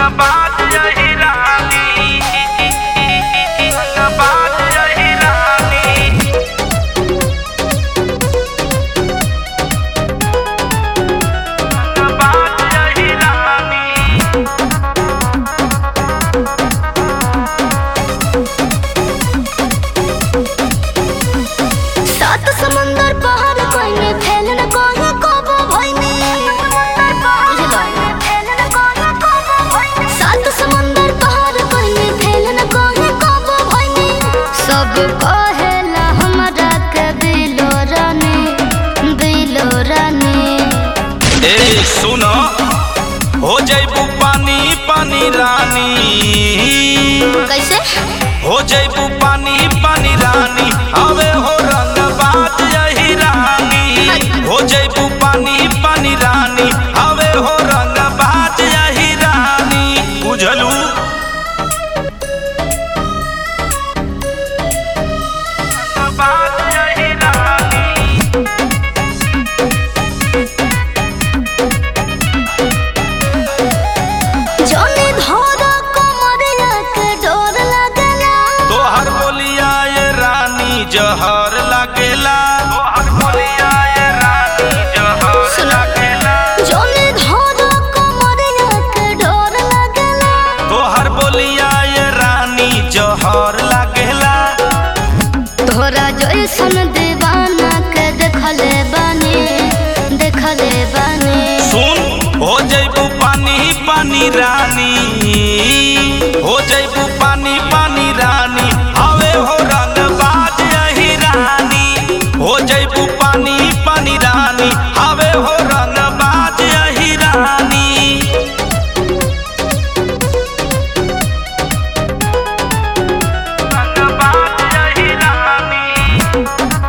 बात यही रानी बात यही रानी बात यही रानी सात समंदर पहाड़ कोई में फैल न कोई कबो भइनी सात समंदर पहाड़ कोई में फैल न कोई कबो भइनी सब कहेला हमरा के दिलो रानी दिलो रानी ए सुनो हो जैबू पानी पानी रानी कैसे हो जैबू पानी पानी रानी हवे हो रंग बात यही रानी हो जैबू पानी पानी रानी हवे हो रंग बात यही रानी बुझलू बात यही रानी जोनी धोरा कमरिया के डोर लगला तोहर बोलिया ये रानी जहर लागेला तोहर बोलिया ये रानी जहर सुनो। लागेला जोनी धोरा कमरिया के डोर लगला तोहर बोलिया ये रानी जहर लागेला तोरा जैसन दीवाना के देखले बानी देखले बानी सुन हो जैबू पानी पानी रानी हो जैबू पानी पानी रानी हवे हो रंग बाज यही रानी हो जैबू पानी पानी रानी हवे हो रंग बाज यही रानी बात यही रानी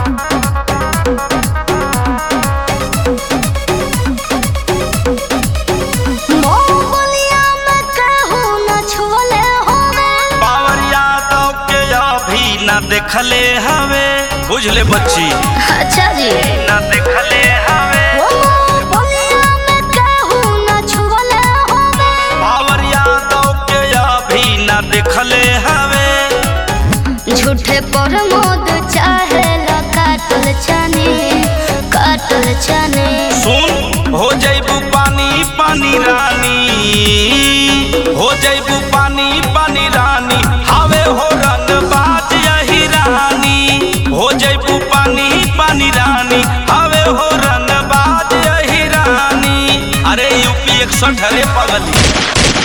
मोहलिया में कहू न छुले होवे पावर यादव के अभी न देखले हवे बुझले बच्ची अच्छा जी न देखले हवे ओ मोहलिया में कहू न छुले होवे पावर यादव के अभी न देखले हवे झूठे पर मोद चाहे ला काटल चने काटल चने सुन हो जैबू पानी पानी रानी हो जैबू पानी पानी रानी हवे हो रंग बात यही रानी हो जैबू पानी पानी रानी हवे हो रंग बात यही रानी अरे यूपी एक सौ अरे पगली